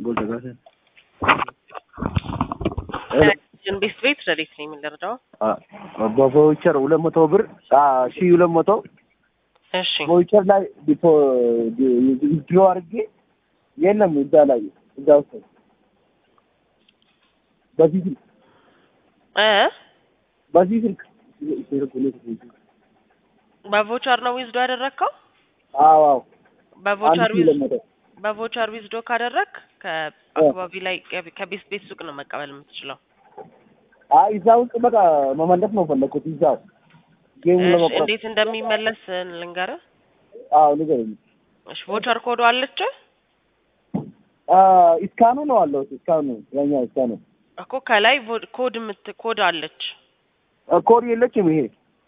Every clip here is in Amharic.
Golden ቤት ቤት ረዴት ነው የምንደርደው። በቮውቸር ሁለት መቶ ብር ሺ ሁለት መቶ እሺ ቮውቸር ላይ ድሮ አድርጌ የለም እዛ ላይ እዛ ውስጥ በዚህ ስልክ እ በዚህ ስልክ በቮቸር ነው ዊዝዶ ያደረግከው? አዎ አዎ በቮቸር አንድ ሺ ሁለት መቶ በቮቸር ዊዝዶ ካደረግ ከአካባቢ ላይ ከቤት ቤት ሱቅ ነው መቀበል የምትችለው። አይ እዛ ውስጥ በቃ መመለስ ነው ፈለኩት እዛው ጌሙ እሺ ለመቁረጥ እንዴት እንደሚመለስ ልንገርህ። አዎ ንገረኝ እሺ ቮቸር ኮዱ አለች እስካኑ ነው አለው እስካኑ ያኛው እስካኑ እኮ ከላይ ቮ- ኮድ ምት ኮድ አለች። ኮድ የለችም ይሄ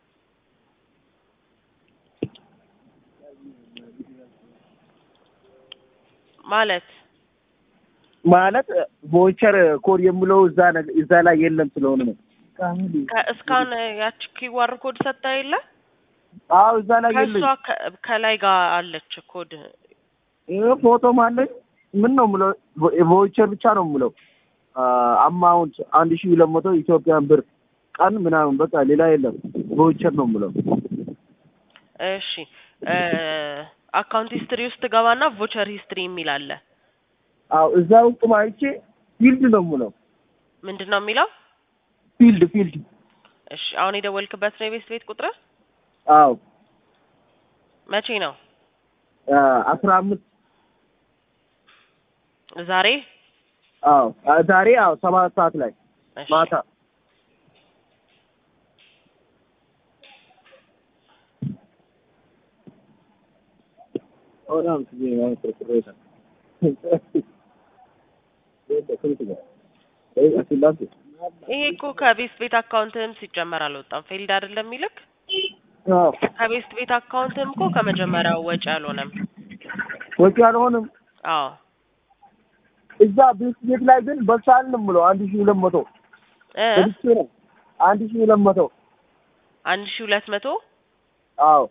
ማለት ማለት ቮቸር ኮድ የምለው እዛ ነገ- እዛ ላይ የለም ስለሆነ ነው ከእስካን ያቺ ኪዋር ኮድ ሰጥታ የለ አዎ እዛ ላይ ከእሷ የለም ከ- ከላይ ጋር አለች ኮድ። ይሄ ፎቶም አለኝ ምን ነው የምለው ቮቸር ብቻ ነው የምለው አማውንት አንድ ሺህ ሁለት መቶ ኢትዮጵያን ብር ቀን ምናምን በቃ ሌላ የለም ቮቸር ነው የምለው እሺ አካውንት ሂስትሪ ውስጥ ገባና ቮቸር ሂስትሪ የሚል አለ። አዎ እዛ ውስጥ ማይቼ ፊልድ ነው የምለው ምንድን ነው የሚለው? ፊልድ ፊልድ እሺ አሁን የደወልክበት ነው የቤት ቤት ቁጥር አዎ መቼ ነው? አስራ አምስት ዛሬ? አዎ ዛሬ አዎ ሰባት ሰዓት ላይ እሺ ማታ ይሄ እኮ ከቤት ቤት አካውንትም ሲጨመር አልወጣም። ፌልድ አይደለም የሚልክ ከቤት ቤት አካውንትም እኮ ከመጀመሪያው ወጪ አልሆነም። ወጪ አልሆንም። አዎ እዛ ቤት ቤት ላይ ግን በሳል ነው የምለው አንድ ሺህ ሁለት መቶ እ በልቼ ነው አንድ ሺህ ሁለት መቶ አንድ ሺህ ሁለት መቶ አዎ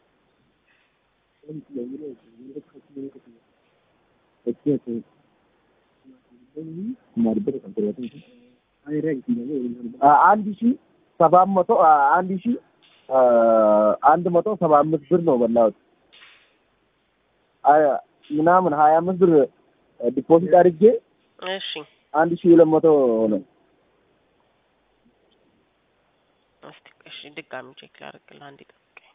አንድ ሺህ ሰባት መቶ አንድ ሺህ አንድ መቶ ሰባ አምስት ብር ነው በላሁት ምናምን ሀያ አምስት ብር ዲፖዚት አድርጌ እሺ አንድ ሺህ ሁለት መቶ ነው። እስቲ እሺ ድጋሚ ቼክ ላድርግልህ አንዴ ጠብቀኝ።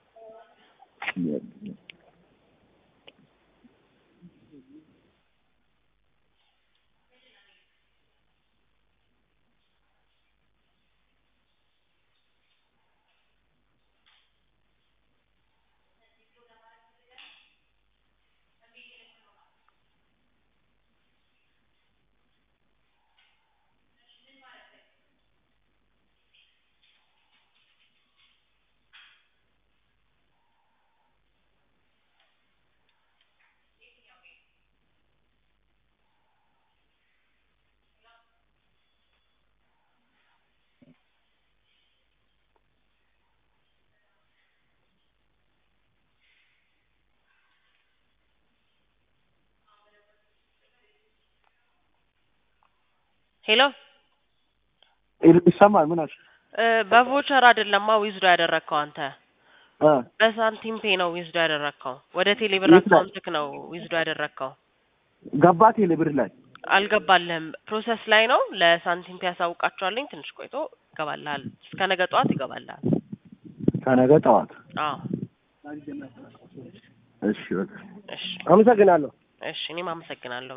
ሄሎ ይሰማል? ምን አልሽ? እ በቮቸር አይደለማ ዊዝዶ ያደረግከው አንተ እ በሳንቲም ፔ ነው ዊዝዶ ያደረግከው። ወደ ቴሌብር የት ላይ? አካውንትክ ነው ዊዝዶ ያደረግከው። ገባት የልብር ላይ አልገባልህም። ፕሮሰስ ላይ ነው። ለሳንቲም ፔ ያሳውቃቸዋለኝ። ትንሽ ቆይቶ ይገባልሃል። እስከ ነገ ጠዋት ይገባልሃል። ከነገ ጠዋት። አዎ እሺ በቃ እሺ አመሰግናለሁ። እሺ እኔም አመሰግናለሁ።